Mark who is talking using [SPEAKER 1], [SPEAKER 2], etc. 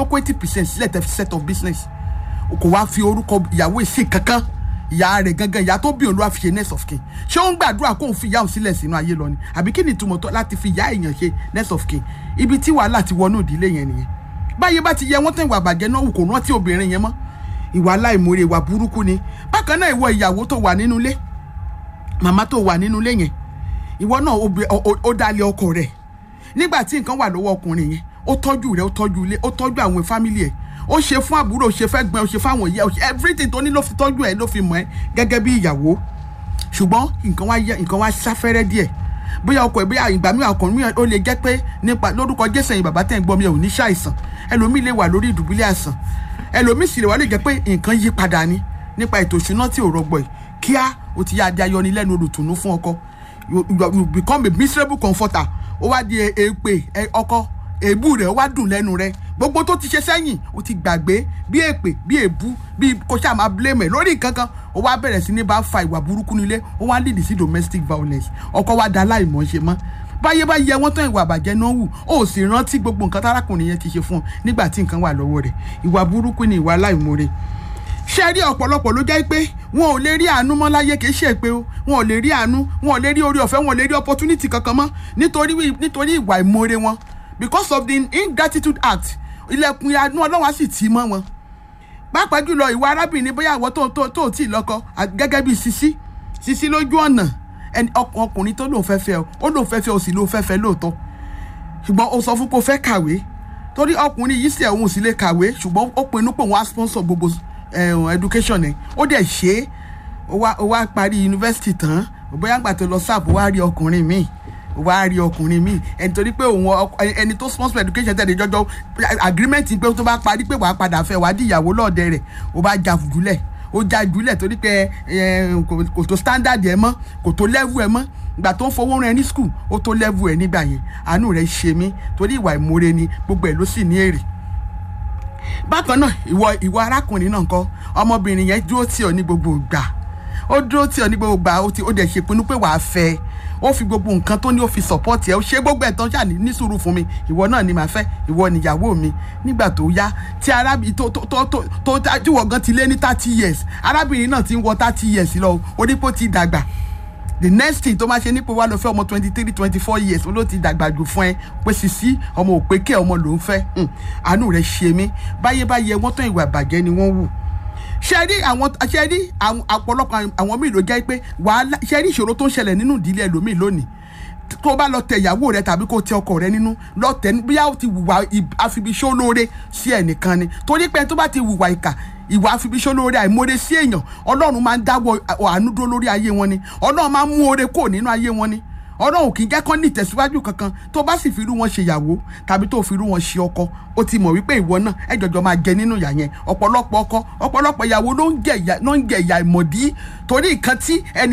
[SPEAKER 1] tó kó eighty percent sílẹ̀ tẹ́ fi set of business kò wá fi orúkọ ìyàwó ìsìn kankan ìyá rẹ̀ gangan ìyá tó bí òun ló wá fi ṣe next of kin ṣé ó ń gbàdúrà kó òun fi ìyá òun sílẹ̀ sínú ayé lọ ni àbí kí ni ìtumọ̀ tó láti fi ìyá èèyàn ṣe next of kin ibi tí wàhálà ti wọnú ìdílé yẹn nìyẹn báyé bá ti yẹ wọ́n tán ìwà àbàjẹ́ náà wù kò rántí obìnrin yẹn mọ́ ìwà aláìmoore ìwà burúkú ni bákan náà ìwọ ìyàwó tó wà nínú ilé màmá tó wà nínú ilé yẹn ìwọ náà ó dalẹ̀ ọkọ rẹ̀ nígbà tí nǹkan wà lọ́wọ́ ọkùnrin yẹn ó tọ́jú rẹ̀ ó tọ́jú ilé ó tọ́jú àwọn fámìlì ẹ̀ ó ṣe fún àbúrò ó ṣe fẹ́ gbọ́n ó ṣe fáwọn ìyá ó ṣe everything tó ní ló fi tọ́jú ẹ̀ ló fi mọ̀ ẹ́ gẹ́gẹ́ bí ìyàwó ṣùgbọ́n nǹkan wá yẹ nǹkan wá sáfẹ́rẹ́ díẹ̀ bóyá ọkọ ẹ̀ bóyá ìgbà mìíràn ọkùnrin mìíràn ó lè jẹ́ pé nípa lórúkọ jésù ẹ̀yin bàbá tẹ̀ ń gbọ́ mi ò ní ṣàìsàn ẹlòmíì lè wà lórí ìdùbúlẹ̀ àìsàn ẹlòmíì sì lè wà lè jẹ́ pé nǹkan yí padà ni nípa ètò ìṣúná tí ò rọgbọ yìí kíá ó ti yá adé ayọ̀ ní lẹ́nu olùtùnú fún ọkọ you you become a miserable comforter ó wá di èpè ọkọ èébú rẹ̀ ó wá dùn lẹ́nu rẹ̀ gbogbo tó ti ṣe sẹ́yìn ó ti gbàgbé bí èpè bí èébú bí kò ṣáà máa blame ẹ̀ lórí nǹkan kan ó wá bẹ̀rẹ̀ sí ní bá fa ìwà burúkú nílé ó wá lead sí domestic violence ọkọ wa da aláìmọ̀ ṣe mọ́ báyé bá yẹ wọ́n tán ìwà àbàjẹ́ náà wù ó sì rántí gbogbo nǹkan tárákùnrin yẹn ti ṣe fún un nígbà tí nǹkan wà lọ́wọ́ rẹ̀ ìwà burúkú ni ìwà aláìmoore ṣe rí ọ̀pọ̀lọpọ̀ ló jẹ́ pé wọn ò lè rí àánú mọ́ láyé kì í ṣe pé o wọn ò lè rí àánú wọn ò lè rí orí ọ̀fẹ́ wọn ò lè rí opportunity kankan mọ́ nítorí nítorí ìwà ìmoore wọn because of the ingratitude act ilẹ̀kùn àánú ọlọ́run á sì tì mọ́ wọn pàápàá jùlọ ìwà arábìnrin bóyá àwọn tó tó tó tí ì lọ́kọ gẹ́gẹ́ bí sisi sisi lójú ọ̀nà ẹni ọkùnrin tó lóun fẹ́ fẹ́ ọ ó lóun fẹ́ fẹ́ ọ sì lóun fẹ́ fẹ́ lóòótọ́ ṣùgbọ́n ó sọ fún pé ó fẹ́ kàwé torí ọkùnrin yìí sì ẹ̀hún sì lè kàwé ṣùgbọ́n ó pinnu pé òun á sponsor gbogbo education ẹ̀ ó dẹ̀ ṣe é ó wá parí yunifásitì tán bóyá gbà tó lọ sáàbù wá rí ọkùnrin míì wá rí ọkùnrin míì ẹni torí pé òun ẹni tó sponsor education tẹ̀lé jọjọ agreement pé tó bá parí pé wàá padà fẹ́ wàá di ìyàwó lọ́ọ̀dẹ rẹ̀ ó bá jà jùlẹ̀ ó jà jùlẹ̀ torí pé kò tó standard ẹ mọ́ kò tó level ẹ mọ́ ìgbà tó ń fowó rẹ ní school ó tó level ẹ nígbà yẹn àánú rẹ ṣe mí torí ìwà ìmoore ni gbogbo ẹ ló sì ní èrè bákan náà ìwọ ìwọ arákùnrin náà kọ ọmọbìnrin yẹn dúró tì ọ́ ní gbogbo ìgbà ó dúró tì ọ́ ní gbogbo ìgbà ó dẹ̀ ṣèpinnu pé wàá fẹ́ ẹ ó fi gbogbo nǹkan tó ní ó fi support ẹ ó ṣe gbogbo ẹ̀tàn ṣáà ní sùúrù fún mi ìwọ náà ni màá fẹ́ ìwọ níyàwó mi nígbà tó yá tí arábìnrin tó tó tó tó tó tí wọ́n gan ti lé ní thirty years arábìnrin náà ti ń wọ thirty years lọ onípò ti dàgbà the next thing tó máa ṣe nípò wá lọ fẹ́ ọmọ twenty three twenty four years ló ti dàgbà jù fún ẹ pé sisi ọmọ òpèké ọmọ ló ń fẹ́ àánú rẹ̀ ṣe mí báyé báyé wọ́n tán ìwà ìbàjẹ́ ni wọ́n wù ṣe rí àwọn ṣe rí ọ̀pọ̀lọpọ̀ àwọn míì ló jẹ́ pé wàhálà ṣe rí ìṣòro tó ń ṣẹlẹ̀ nínú ìdílé ẹlòmíì lónìí tó bá lọ tẹ ìyàwó rẹ tàbí kó tẹ ọkọ rẹ nínú lọ tẹ bóyá ó ti wùwà àfibiṣó lóore sí ẹnìkan ni torí pé tó bá ti wùwà ìkà ìwà àfibiṣó lóore àìmoore sí èèyàn ọlọ́run máa ń dáwọ́ àánú dúró lórí ayé wọn ni ọlọ́run máa ń mú oore kò nínú ayé wọn ni ọlọ́run kì í jẹ́ kán ní ìtẹ̀síwájú kankan tó bá sì fi irú wọn ṣe ìyàwó tàbí tó fi irú wọn ṣe ọkọ ó ti mọ̀ wípé ìwọ náà ẹ jọjọ máa jẹ nínú ìyà yẹn ọ̀pọ̀lọpọ̀ ọkọ ọ̀pọ̀lọpọ̀ ìyàwó ló ń jẹ ìyà ìmọ̀dí torí nǹkan tí ẹni